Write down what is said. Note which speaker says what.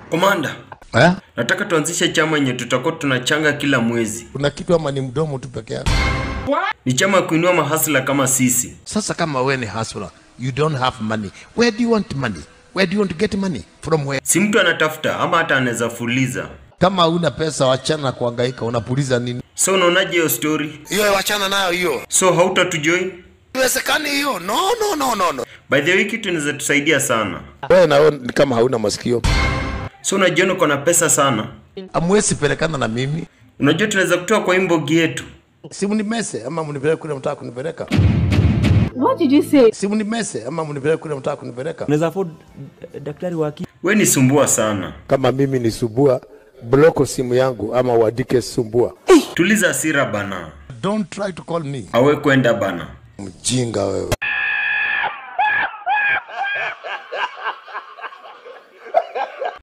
Speaker 1: Komanda,
Speaker 2: Eh?
Speaker 1: nataka tuanzishe chama yenye tutakuwa tunachanga kila mwezi.
Speaker 2: Kuna kitu ama ni mdomo tu peke yake?
Speaker 1: Ni chama ya kuinua mahasla kama sisi.
Speaker 2: Sasa kama wewe ni hustler, you don't have money. Where do you want money? Where do you want to get money? From where?
Speaker 1: Si mtu anatafuta ama hata anaweza fuliza.
Speaker 2: Kama huna pesa wachana na kuhangaika, unapuliza nini?
Speaker 1: So unaonaje hiyo story?
Speaker 2: Hiyo wachana nayo hiyo.
Speaker 1: So hautatujoin?
Speaker 2: Iwezekani hiyo. No, no, no, no, no.
Speaker 1: By the way, kitu inaweza tusaidia sana.
Speaker 2: Wewe na wewe ni kama hauna masikio.
Speaker 1: So unajiona uko na pesa sana.
Speaker 2: Amwezi pelekana na mimi.
Speaker 1: Unajua tunaweza kutoa kwa imbogi yetu.
Speaker 2: Si mnimese ama mnipeleke kule mtaka kunipeleka.
Speaker 3: What did you say?
Speaker 2: Si mnimese ama mnipeleke kule mtaka kunipeleka.
Speaker 4: unaweza afford eh, daktari wa akili
Speaker 1: We ni sumbua sana.
Speaker 5: kama mimi ni subua bloko simu yangu ama uandike sumbua
Speaker 1: Tuliza hasira bana.
Speaker 2: Don't try to call me.
Speaker 1: Awe kwenda bana.
Speaker 2: Mjinga wewe.